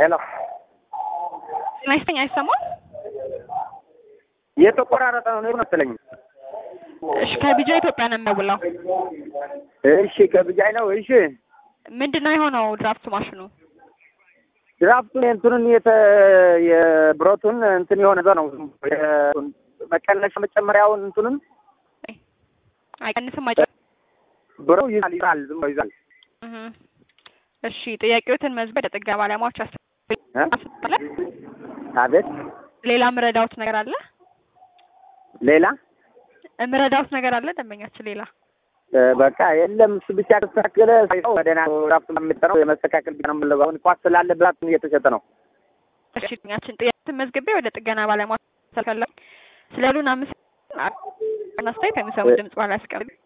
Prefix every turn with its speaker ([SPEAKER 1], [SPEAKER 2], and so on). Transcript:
[SPEAKER 1] ሄሎ
[SPEAKER 2] አይስተኝ አይሰማም።
[SPEAKER 1] የተቆራረጠ ነው መሰለኝ።
[SPEAKER 2] እሺ ከቢጃ ኢትዮጵያ ነው የሚያውለው።
[SPEAKER 1] እሺ ከብጃይ ነው። እሺ
[SPEAKER 2] ምንድን ነው የሆነው? ድራፍት ማሽኑ
[SPEAKER 1] ድራፍቱን እንትኑን የተ የብረቱን እንትን የሆነ እዛ ነው መቀነሻ መጨመሪያውን እንትኑን
[SPEAKER 2] አይቀንስም አይጨ
[SPEAKER 1] ብሮ ይዛል ይዛል ዝም ብሎ ይዛል።
[SPEAKER 2] እህ እሺ ጥያቄዎትን መዝበድ የጥገና ባለሙያዎች አስፈላጊ
[SPEAKER 1] አቤት
[SPEAKER 2] ሌላ ምረዳውት ነገር አለ?
[SPEAKER 1] ሌላ
[SPEAKER 2] ምረዳውት ነገር አለ? ደንበኛችን ሌላ
[SPEAKER 1] በቃ የለም። እሱ ብቻ ከተስተካከለ ሰው ወደና ራፍቱ የምጠረው የመስተካከል ብቻ ነው የምንለው። አሁን ኳስ ስላለ ብዛት እየተሸጠ ነው።
[SPEAKER 2] እሺ ጥኛችን ጥያቄዎትን መዝግቤ ወደ ጥገና ባለሙያዎች አስፈላጊ ስለሉን አምስት አስተያየት የሚሰሙ ድምጽ ባላ ያስቀርብ